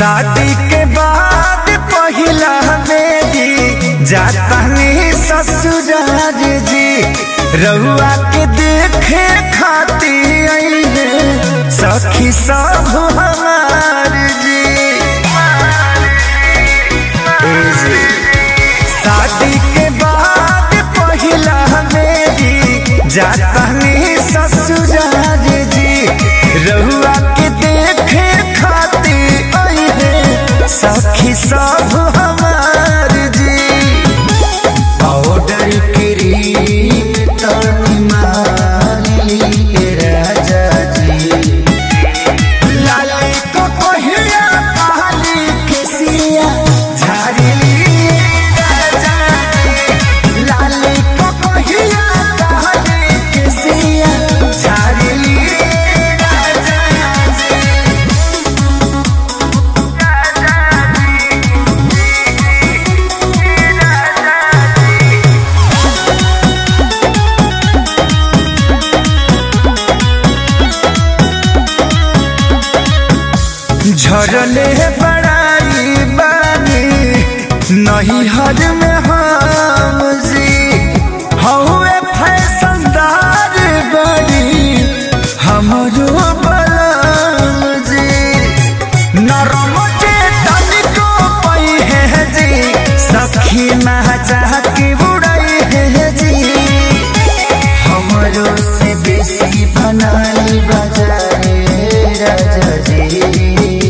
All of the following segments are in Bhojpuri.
शादी के बाद पहिला बेदी जातानी ससुराल जी रहुआ के देखे खाती आइले सखी सब हमार जी ए जी। शादी के बाद पहिला बेदी जातानी ससुराल जी रहुआ के देखे खाती आइले सखी सब हमार जी पाउडर क्रीम तनी मारली राजा जी लाली को कहिया काली केसिया झाड़ली राजा जी लाली को कहिया काली केसिया झाड़ली राजा जी झरले बड़ाई बानी नहीं हर में हम जी हौवे फैशनदार बड़ी हमरो बलम जी नरम के तनिको पई है जी सखी महचा के उड़ई है जी हमरो से बेसी बनाली बजाए राजा जी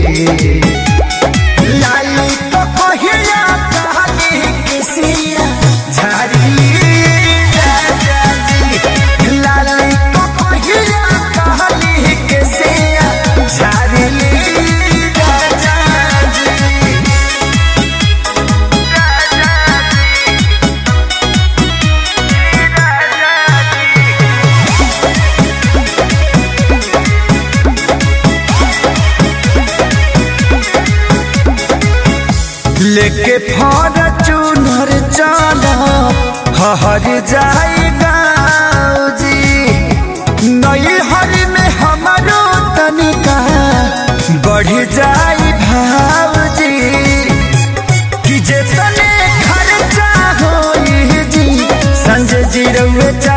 लाली तो कहिया कहानी किसिया झाड़ी राजा जी लाली तो कहिया कहानी किसिया झाड़ी राजा जी लेके फॉर्चूनर चला हर जाई गाँव जी नई हर में हमारो तनिका बढ़ जाई भाव जी कि जे तने खर्चा होई जी संजय जी रउए